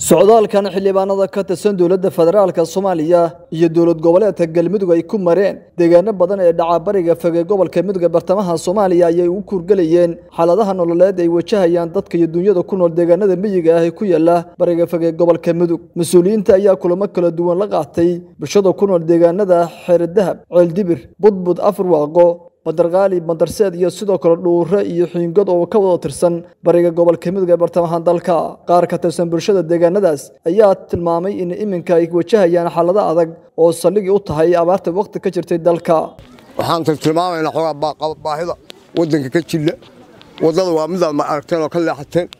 socdaalkan xildhibaanada ka tirsan dowladda federaalka soomaaliya iyo dowlad goboleedka galmudug ay ku mareen deegaano badan ee dhacabariga fege gobolka mudug ee bartamaha soomaaliya ayay u kurgelayeen xaaladaha nololeed ay wajahayaan dadka iyo dunyada ku nool deegaanada miyiga ah ee ku yaala bariga fege gobolka mudug mas-uuliyiinta ayaa kulamo kala duwan la qaatay bulshada ku nool deegaanada xeeradahab ceeldibir budbud afurwaaqo badarqaali bandarseed iyo sidoo kale dhuure iyo xiingod oo ka wada tirsan bariga gobolka mudug ee bartamaha dalka qaar ka tirsan bulshada deegaanadaas ayaa tilmaamay in iminka ay wajahayaan xaalado adag oo saldhigi u tahay abaarta waqti ka jirtay dalka waxaan tilmaamaynaa xoogaa baahida waddanka ka jilla waddada waa midaad ma aragteen oo ka leexateen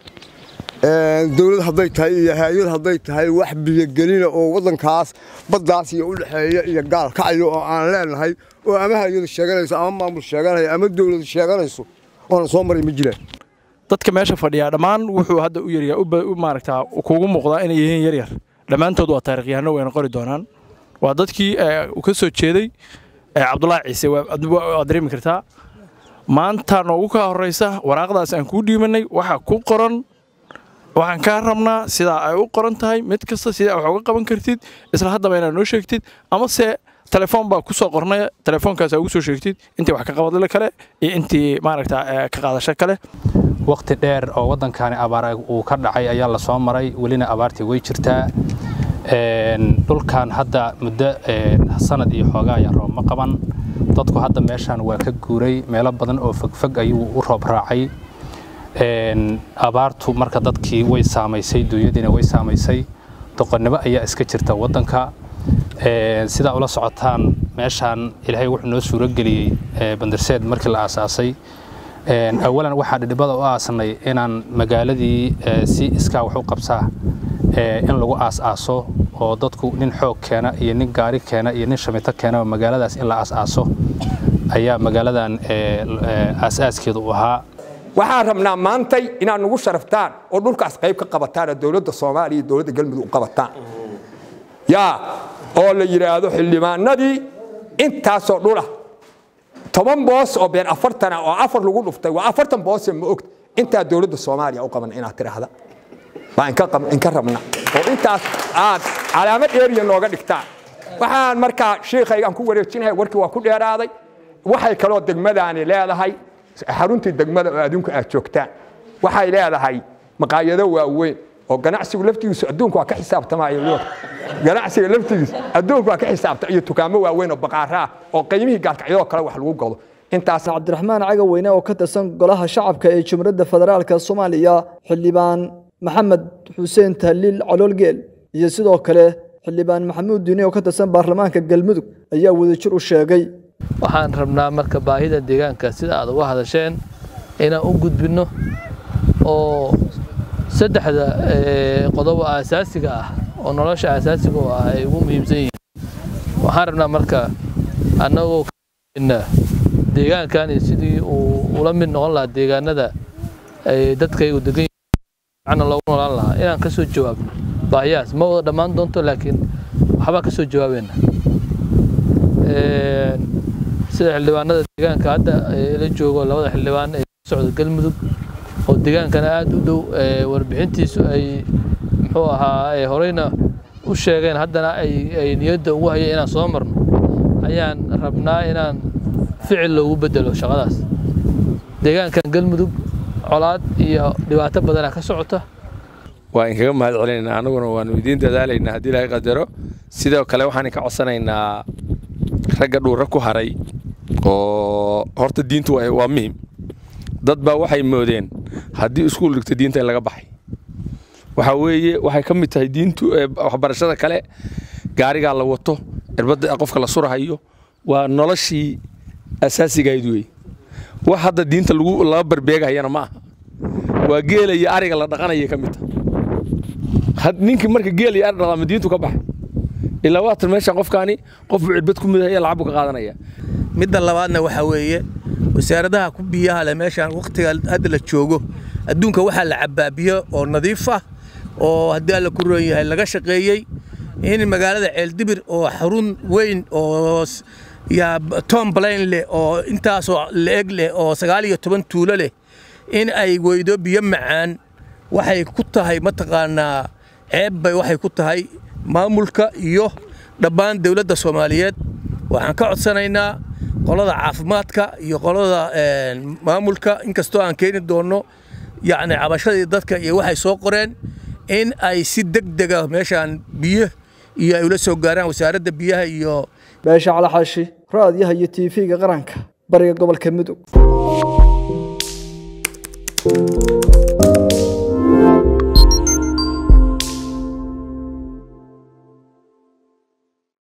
dowlad hadday tahay iyo hay-ad hadday tahay wax biyogelina oo waddankaas baddaas iyo u dhexeeya iyo gaal kacayo oo aan leenahay oo ama hay-adu sheeganayso ama maamul sheeganaya ama dowladu sheeganayso oonan soo maray ma jiraan dadka meesha fadhiyaa dhammaan wuxuu hadda u yaryaa maaragtaa kuugu muuqdaa inay yihiin yaryar dhammaantood waa taarikhyahanno wayna qori doonaan waa dadkii ka soo jeeday cabdulaahi ciise waad dareemi kartaa maanta noogu kaa horraysa waraaqdaas aan kuu dhiibanay waxa ku qoran waxaan kaa rabnaa sidaa ay u qoran tahay mid kasta sidaa wax uga qaban kartid isla haddaba inaad noo sheegtid amase telefoon baa ku soo qornay telefoonkaas ugu soo sheegtid intii wax ka qabadle kale iyo intii maaragta ka qaadasho kale waqti dheer oo waddankani abaar uu ka dhacay ayaa la soo maray welina abaartii way jirtaa dhulkan hadda muddo sanad iyo xoogaa ayaa roob ma qaban dadku hadda meeshaan waa ka guuray meelo badan oo fogfog ayuu u roob raacay abaartu marka dadkii way saamaysay duunyadiina way saamaysay doqonnimo ayaa iska jirta waddanka sidaa ula socotaan meeshaan ilaahay wuxuu noo suuro geliyey bandarseed markii la aasaasay awalan waxaa dhidhibada u aasnay inaan magaaladii si iskaa wax u qabsaa in lagu aas-aaso oo dadku nin xoog keena iyo nin gaari keena iyo nin shamito keena magaaladaas in la aas-aaso ayaa magaaladan aas-aaskeedu u ahaa waxaan rabnaa maantay inaad nagu sharaftaan oo dhulkaas qayb ka qabataan oo dowladda soomaaliya iyo dowladda galmudug u qabataan yaa oo la yidhaahdo xildhibaanadii intaasoo dhulah toban boos oo been afartana oo afar lagu dhuftay waa afartan boose ma ogta intaa dowladda soomaaliya u qaban inaad tidhaahda baa inka rabna oo intaas aad calaamad dheeriya nooga dhigtaan waxaan markaa shiikhaygaan ku wareejinahay warkii waa ku dheeraaday waxay kaloo degmadaani leedahay xaruntii degmada oo adduunka aad joogtaan waxay leedahay maqaayado waaweyn oo ganacsigu laftigiisu adduunku waa ka xisaabtamaayo ganacsiga laftigiisu adduunku waa ka xisaabta iyo dukaamo waaweyn oo baqaara ah oo qiimihii gaalkacyadoo kale wax lagu gado intaas cabdiraxmaan cagaweyne oo ka tirsan golaha shacabka ee jumhuuriyadda federaalka soomaaliya xildhibaan maxamed xuseen tahliil caloolgeel iyo sidoo kale xildhibaan maxamuud diine oo ka tirsan baarlamaanka galmudug ayaa wadajir u sheegay waxaan rabnaa marka baahida deegaanka sida aad uga hadasheen inaan u gudbinno oo saddexda qodobo aasaasiga ah oo nolosha aasaasiga u ah ay ugu muhiimsan yihiin waxaan rabnaa marka annagoo deegaankan sidii uu ula mid noqon lahaa deegaanada ay dadkaygu degan yihiin loogu noolaan lahaa inaan ka soo jawaabno baahiyahaas ma wada dhammaan doonto laakiin waxbaa ka soo jawaabayna sida xildhibaanada deegaanka hadda la joogo labada xildhibaan ee ka socda galmudug oo deegaankana aad u dhow warbixintiisu ay muxuu ahaa horeyna u sheegeen haddana ay niyadda ugu hayeen inaan soo marno ayaan rabnaa inaan ficil loogu bedelo shaqadaas deegaankan galmudug colaad iyo dhibaato badana ka socota waa inkaga mahad celinaynaa annaguna waanu idiin dadaalaynaa haddii ilaahay qadaro sidoo kale waxaan ka codsanaynaa ragga dhuura ku haray oo horta diintu waa muhim dad baa waxay moodeen haddii iskuul dhigto diinta in laga baxay waxaa weeye waxay ka mid tahay diintu waxbarashada kale gaarigaa la wato cirbadda qofka la surahayo waa noloshii asaasigayd wey wax hadda diinta laga barbeegahayana ma aha waa geela iyo ariga la dhaqanaya ka mid taha ninkii marka geela iyo ari dhaqama diintu ka baxay ilaa waatan meeshaan qofkaani qofbuu cirbad ku midahaya lacag buu ka qaadanaya midda labaadna waxaa weeye wasaaradaha ku biyaha leh meeshaan wakhtiga hadda la joogo adduunka waxaa la cabbaa biyo oo nadiif ah oo haddii alla ku roon yahay laga shaqeeyey in magaalada ceeldibir oo xarun weyn oo yaa tom blayn leh oo intaasoo la-eg leh oo sagaal iyo toban tuulo leh in ay weydo biyo macaan waxay ku tahay mataqaanaa ceeb bay waxay ku tahay maamulka iyo dhammaan dowladda soomaaliyeed waxaan ka codsanaynaa qolada caafimaadka iyo qolada maamulka inkastoo aan keeni doonno yacni cabashadii dadka iyo waxay soo qoreen in ay si deg dega meeshaan biyo iyo ay ula soo gaaraan wasaaradda biyaha iyo beesha calaxaashi raadiyaha iyo tv-ga qaranka bariga gobolka mudug